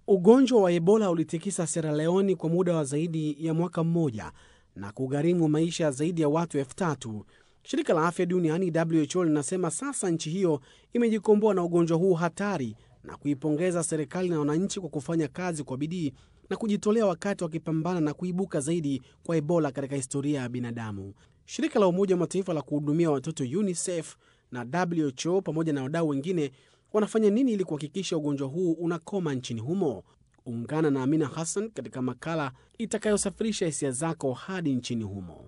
Ugonjwa wa Ebola ulitikisa Sierra Leone kwa muda wa zaidi ya mwaka mmoja na kugharimu maisha ya zaidi ya watu elfu tatu. Shirika la afya duniani WHO linasema sasa nchi hiyo imejikomboa na ugonjwa huu hatari na kuipongeza serikali na wananchi kwa kufanya kazi kwa bidii na kujitolea wakati wakipambana na kuibuka zaidi kwa Ebola katika historia ya binadamu. Shirika la Umoja wa Mataifa la kuhudumia watoto UNICEF na WHO pamoja na wadau wengine wanafanya nini ili kuhakikisha ugonjwa huu unakoma nchini humo? Ungana na Amina Hassan katika makala itakayosafirisha hisia zako hadi nchini humo.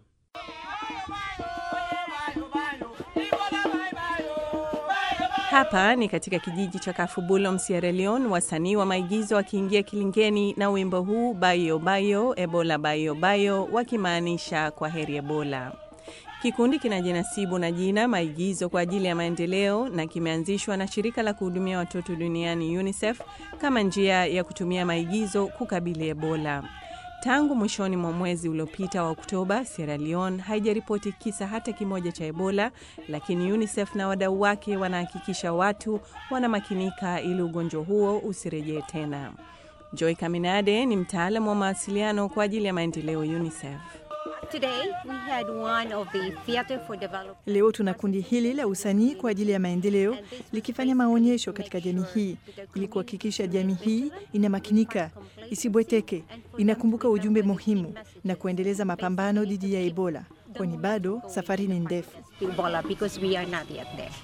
Hapa ni katika kijiji cha Kafubulom, Sierra Leone, wasanii wa maigizo wakiingia kilingeni na wimbo huu bayo bayo ebola bayo bayo, wakimaanisha kwa heri Ebola. Kikundi kinajinasibu na jina maigizo kwa ajili ya maendeleo na kimeanzishwa na shirika la kuhudumia watoto duniani UNICEF kama njia ya kutumia maigizo kukabili Ebola. Tangu mwishoni mwa mwezi uliopita wa Oktoba, Sierra Leone haijaripoti kisa hata kimoja cha Ebola, lakini UNICEF na wadau wake wanahakikisha watu wanamakinika ili ugonjwa huo usirejee tena. Joy Kaminade ni mtaalamu wa mawasiliano kwa ajili ya maendeleo UNICEF. Today we had one of the Theatre for Development. Leo tuna kundi hili la usanii kwa ajili ya maendeleo likifanya maonyesho katika jamii hii ili kuhakikisha jamii hii inamakinika, isibweteke, inakumbuka ujumbe muhimu na kuendeleza mapambano dhidi ya Ebola, kwani bado safari ni ndefu. Ebola because we are not yet there.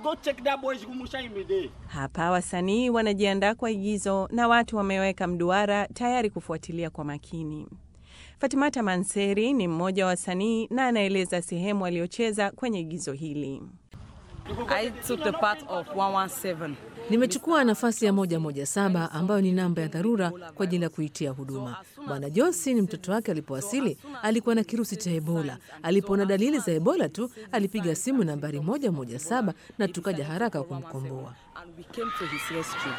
Hapa wasanii wanajiandaa kwa igizo na watu wameweka mduara tayari kufuatilia kwa makini. Fatimata Manseri ni mmoja wa wasanii na anaeleza sehemu aliyocheza kwenye igizo hili. I took the part of 117. Nimechukua nafasi ya moja moja saba ambayo ni namba ya dharura kwa ajili ya kuitia huduma. Bwana Johnson, mtoto wake alipowasili, alikuwa na kirusi cha Ebola. Alipoona dalili za Ebola tu alipiga simu nambari moja moja saba na tukaja haraka kumkomboa. And we came to his rescue.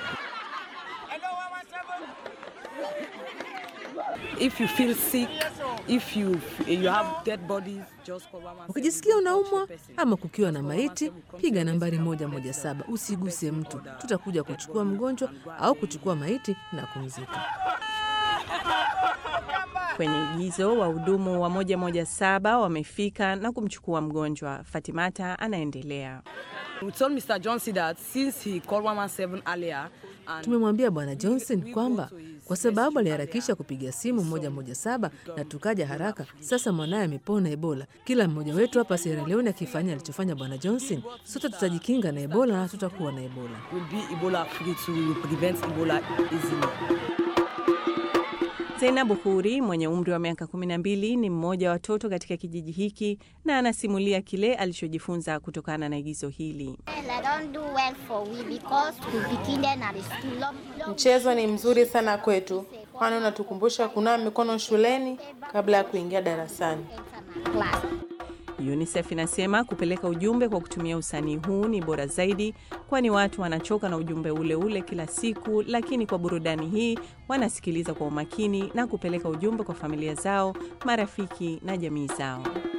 If you feel sick, if you you have dead bodies, just call 117. Ukijisikia unaumwa ama kukiwa na maiti, piga nambari moja moja saba. Usiguse mtu, tutakuja kuchukua mgonjwa au kuchukua maiti na kumzika. Kwenye igizo wahudumu wa moja moja saba wamefika na kumchukua mgonjwa. Fatimata anaendelea. We told Mr. Johnson that since he called 117 earlier and Tumemwambia Bwana Johnson kwamba kwa sababu aliharakisha kupiga simu moja moja saba na tukaja haraka, sasa mwanaye amepona Ebola. Kila mmoja wetu hapa Sierra Leone akifanya alichofanya Bwana Johnson, sote tutajikinga na Ebola na tutakuwa na Ebola. will be Ebola free to we will prevent Ebola easily. Zainabu Huri mwenye umri wa miaka 12 ni mmoja wa watoto katika kijiji hiki na anasimulia kile alichojifunza kutokana na igizo hili. I don't do well for we because we begin then at the school. Long, long Mchezo ni mzuri sana kwetu, kwani unatukumbusha kunawa mikono shuleni kabla ya kuingia darasani. class. UNICEF inasema kupeleka ujumbe kwa kutumia usanii huu ni bora zaidi, kwani watu wanachoka na ujumbe ule ule kila siku, lakini kwa burudani hii wanasikiliza kwa umakini na kupeleka ujumbe kwa familia zao, marafiki na jamii zao.